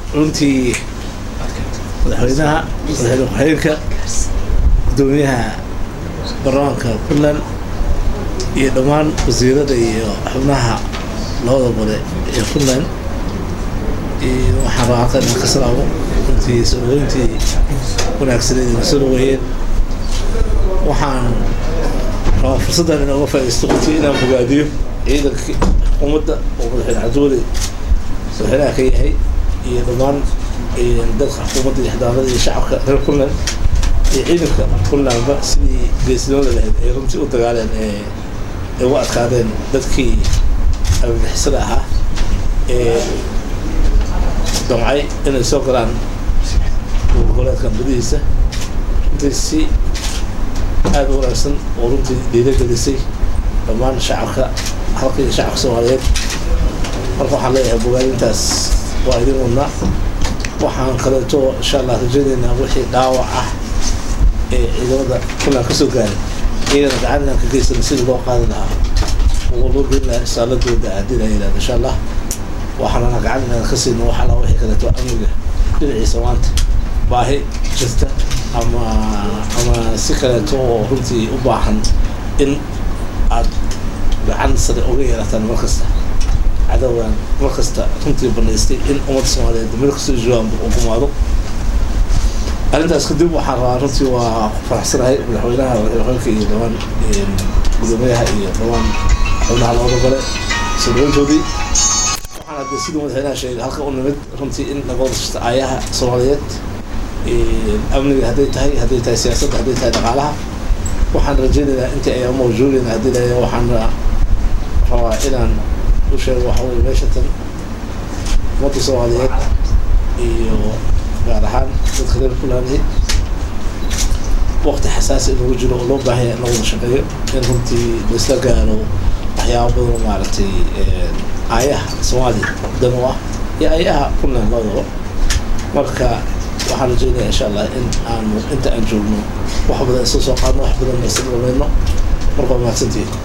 runtii madaxweynaha madaxweyne ku-xigeenka gudoomiyaha baarlamaanka puntland iyo dhammaan wasiirada iyo xubnaha labada gole ee puntland waxaan rabaa halkan inaan ka salaamo runtii soo dhaweyntii wanaagsaneed ina soo dhaweeyeen waxaan rabaa fursaddan inooga faaidaysto runtii inaan bogaadiyo ciidankii xukuumadda oo madaxweyne cabdiweli madaxweynaha ka yahay iyo dhammaan dadka xukuumadda iyo xildhibaanada iyo shacabka reer puntland iyo ciidanka puntlandba sidii geesinimada lahayd ay runtii u dagaaleen ee ay uga adkaadeen dadkii abibixisada ahaa ee damcay inay soo galaan goboleedkan gudihiisa runtii si aada u wanaagsan oo runtii dhiiragelisay dhammaan shacabka halka iyo shacabka soomaaliyeed marka waxaan leeyahay bogaadintaas waa idin wadnaa waxaan kaleeto insha allah rajaynaynaa wixii dhaawac ah ee ciidamada puntland ka soo gaaray iyagana gacan inaan ka geysana sidii loo qaadi lahaa oo loo geyn lahaa isaaladooda haddii la yidhahdo insha allah waxaanana gacan inaan ka siino wax alla wixii kaleeto amniga dhinaciisa maanta baahi jirta ama ama si kaleeto oo runtii u baahan in aad gacan sare uga yeelataan mar kasta cadowgan mar kasta runtii banaystay in ummadda soomaaliyeed meel kastoo joogaanba uu gumaado arrintaas kadib waxaan rabaa runtii waa ku faraxsanahay madaxweynaha madaxweynka iyo dhammaan gudoomiyaha iyo dhammaan xubnaha labada gole soo dhaweyntoodii waxaan hadde sidii madaxweynaha sheegay halka u nimid runtii in laga wada shirta aayaha soomaaliyeed amniga hadday tahay hadday tahay siyaasadda hadday tahay dhaqaalaha waxaan rajaynaynaa intii ayaan mawjuudayna haddii la waxaan rabaa inaan u sheego waxa weye meesha tan ummadda soomaaliyeed iyo gaar ahaan dadka reer puntland waqti xasaasi in lagu jiro oo loo baahanya in la wada shaqeeyo in runtii laisla gaaro waxyaaba badan maaragtay aayaha soomaaliya dan u ah iyo aayaha puntland labadaba marka waxaan rajeynaya insha allah in aanu inta aan joogno wax badan isla soo qaadno wax badan isla dhamayno marka waa mahadsantihin